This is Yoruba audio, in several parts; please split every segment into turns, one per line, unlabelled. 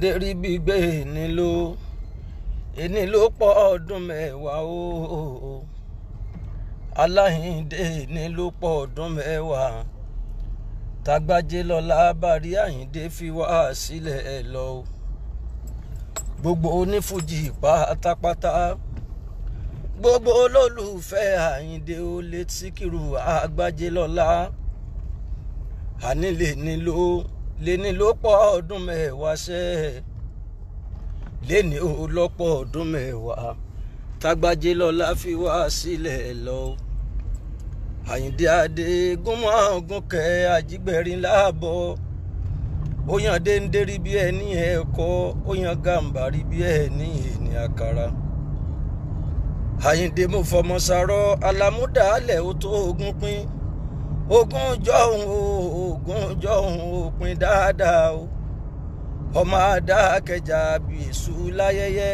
dérí gbígbé ní ló ẹni ló pọ̀ ọdún mẹ́wàá o aláhìndé ní ló pọ̀ ọdún mẹ́wàá tagbájé lọ́la bàrí àyíndé fi wá sílẹ̀ ẹ̀ lọ o gbogbo onífújì pátápátá gbogbo olólùfẹ́ àyíndé ó lé síkírù àgbájé lọ́la ànílè nílò lẹ́ni ló pọ̀ ọdún mẹ́wàá ṣẹ́ lẹ́ni ó lọ́pọ̀ ọdún mẹ́wàá tágbájé lọ́la fi wá sílẹ̀ lọ. àyíndé adé gúnmọ́ gúnkẹ́ ajígbẹ̀rin láàbọ̀ ó yan déńdérí bí ẹni ẹ̀kọ́ ó yan gàǹbàrí bí ẹni ẹni àkàrà. àyíndé mo fọmọ sàrọ̀ alámúdàálẹ̀ ó tó ogún pín ogún jọ̀hún o ogún jọ̀hún o pin dáadáa o ọmọ adákẹjà bí èṣù láyẹyẹ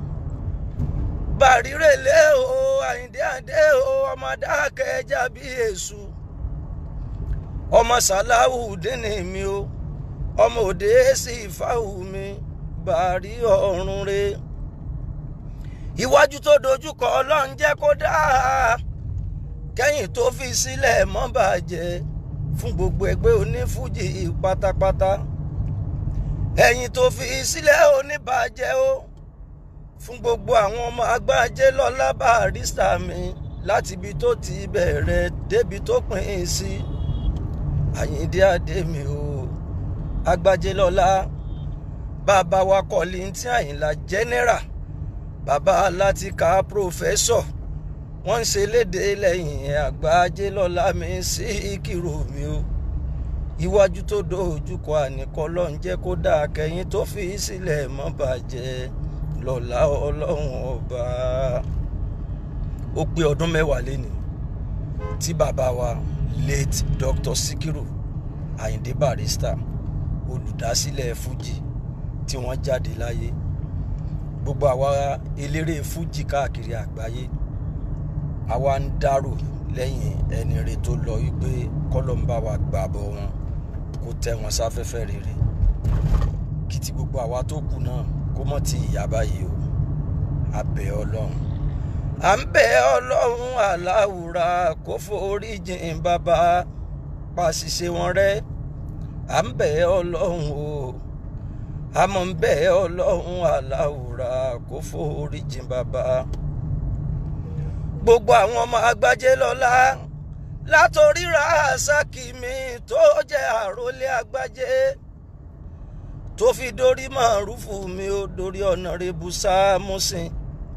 bàrírèlé o àyíndé àdé o ọmọ adákẹjà bí èṣù ọmọ sàláwù dínní mi o ọmọ òde sí ìfáwù mi bàrí ọ̀run re iwájú tó dojúkọ ọlọ́run jẹ́ kó dáa kẹ́yìn tó fi sílẹ̀ mọ́ bàjẹ́ fún gbogbo ẹgbẹ́ onífújì pátápátá ẹ̀yìn tó fi sílẹ̀ oníbàjẹ́ o fún gbogbo àwọn ọmọ agbájé lọ́lá Barrister mi láti ibi tó ti bẹ̀rẹ̀ débi tó pín in sí Àyìndé Adé mi o agbájé lọ́lá bàbá wa Kọ́líńtì Àyìnlá general bàbá Látìkà professor wọ́n ń ṣe léde lẹ́yìn àgbájé lọ́la mi sí ìkírò mi o iwájú tó dojúkọ àníkọ́ ló ń jẹ́ kó dáa kẹ́yìn tó fi sílẹ̀ mọ́ bàjẹ́ lọ́la ọlọ́run ọba ó pé ọdún mẹ́wàá lénìí tí bàbá wa late Dr. Sikiru Ayinde Barrister olùdásílẹ̀ Fuji tí wọ́n jáde láyé gbogbo àwa eléré Fuji káàkiri àgbáyé àwa ń dárò lẹ́yìn ẹni rẹ tó lọ wípé kọ́lọ́mbà wa gbàbọ̀ wọn kó tẹ́ wọn sáfẹ́fẹ́ rere kí ti gbogbo àwa tó kù náà kó mọ̀ ti ìyá báyìí o a bẹ̀ ọlọ́run à ń bẹ̀ ọlọ́run aláwùrà kó forí jìn bàbá pàṣìṣe wọn rẹ́ à ń bẹ̀ ọlọ́run o àmọ́ ń bẹ̀ ọlọ́run aláwùrà kó forí jìn bàbá gbogbo àwọn ọmọ agbájé lọ́lá látòrí Rasaki mi tó jẹ́ àròlé agbájé tó fi dórí màrúfù mi ó dórí ọ̀nàrẹ́bù sámúsìn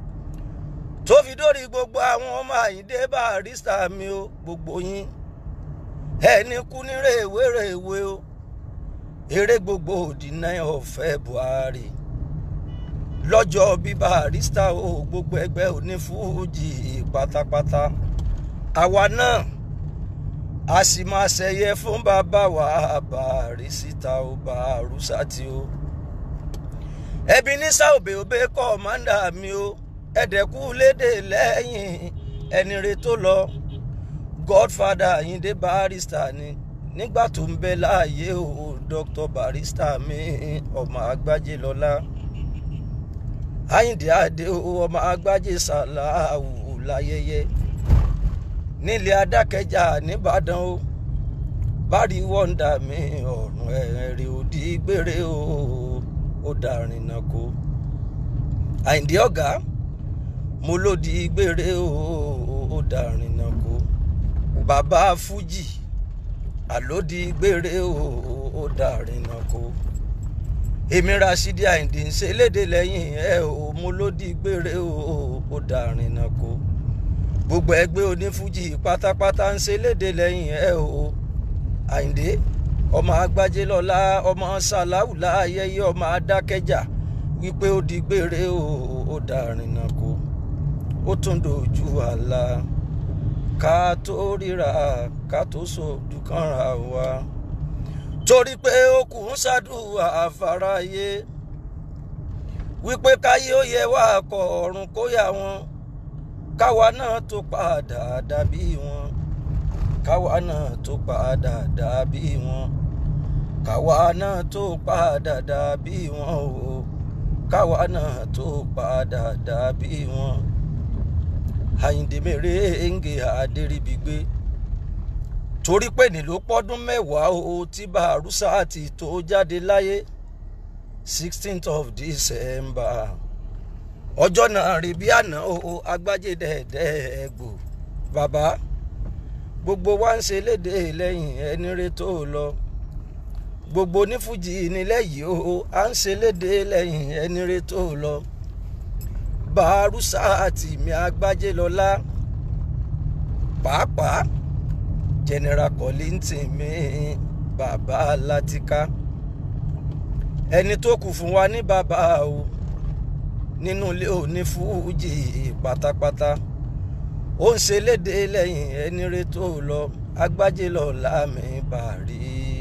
tó fi dórí gbogbo àwọn ọmọ Àyìndé Barrister mi ó gbogbo yín ẹni kú ní rèwerèwe o eré gbogbo òdì náà ọ̀fẹ́ Buhari lọ́jọ́ bí Barrister o gbogbo ẹgbẹ́ onífújì pátápátá àwa náà a sì máa ṣẹyẹ fún bàbá wa Barrister o Barusati o ẹbí ní sáòbè òbẹ kọ́mándà mi o ẹ̀dẹ̀kú lédè lẹ́yìn ẹni re tó lọ Godfather Ayinde Barrister ni nígbà tó ń bẹ láàyè o Dr. Barrister mi ọmọ àgbájé lọ́lá. Àyìndé Adé ọmọ agbájé sàláwù láyẹyẹ nílé adákẹjà nìbàdàn o bárí wọ́ndà mi ọ̀run ẹ̀rẹ̀ òdì gbére o ó dàrin náà kó Àyìndé ọ̀gá mo lòdì gbére o ó dàrin náà kó bàbá Fújì àlòdì gbére o ó dàrin náà kó èmi Rasidi Àyìndé ń ṣe léde lẹ́yìn ẹ ò mo ló di gbére o ó darin náà kó gbogbo ẹgbẹ́ onífújì pátápátá ń ṣe léde lẹ́yìn ẹ o Àyìndé ọmọ agbájé lọ́lá ọmọ sàláwù láàyèyé ọmọ adákẹ́jà wípé ó di gbére o ó darin náà kó ó tún dojú àlá ká tó ríra ká tó sojú kànra wa torí pé ó kù ń ṣàdúrà àfàráyé wípé káyé ó yẹ wá kọ ọ̀run kó yà wọn káwa náà tó padà dàbí wọn káwa náà tó padà dàbí wọn káwa náà tó padà dàbí wọn o káwa náà tó padà dàbí wọn. Àyìndé Mèrèǹgè Adéríbigbé torí pé ní ló pọ́dún mẹ́wàá o tí Bàrúsàtì tó jáde láyé sixteenth of December ọjọ́ náà rí bí àná o agbájé dẹ́ẹ̀dẹ́ ẹ̀gbò bàbá gbogbo wa ń ṣe léde lẹ́yìn ẹni rẹ tó lọ gbogbo onífújì nílẹ̀ yìí o à ń ṣe léde lẹ́yìn ẹni rẹ tó lọ Bàrúsàtì mi agbájé lọ́lá pàápàá general Kollington mi bàbá Látíká ẹni tó kù fún wa ní bàbá o nínú ilé onífújì pátápátá ó ń ṣe léde lẹ́yìn ẹni rẹ tó lọ agbájé lọ láàmì bàrí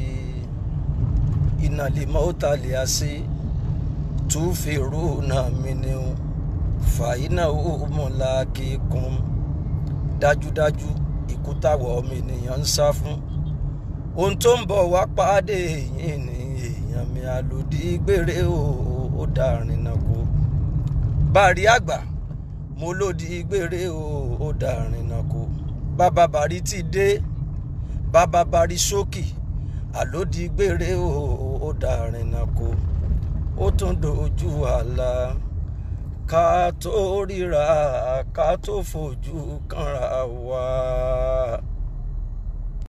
ìnàlímọ́ ó talẹ̀ àṣẹ tún fèrò náà mi ni o fàyínà ó mọ̀lá kíkún dájúdájú ikú táwọ̀ ọmọ ènìyàn ń sá fún ohun tó ń bọ̀ wá pàdé yìí ni èèyàn mi àlòdì gbére ó dàrin náà kó bàrí àgbà mo lòdì gbére ó dàrin náà kó bàbá bàrí ti dé bàbá bàrí ṣókì àlòdì gbére ó dàrin náà kó ó tún dojú àlà ká tó ríra ká tó fojú kanra wá.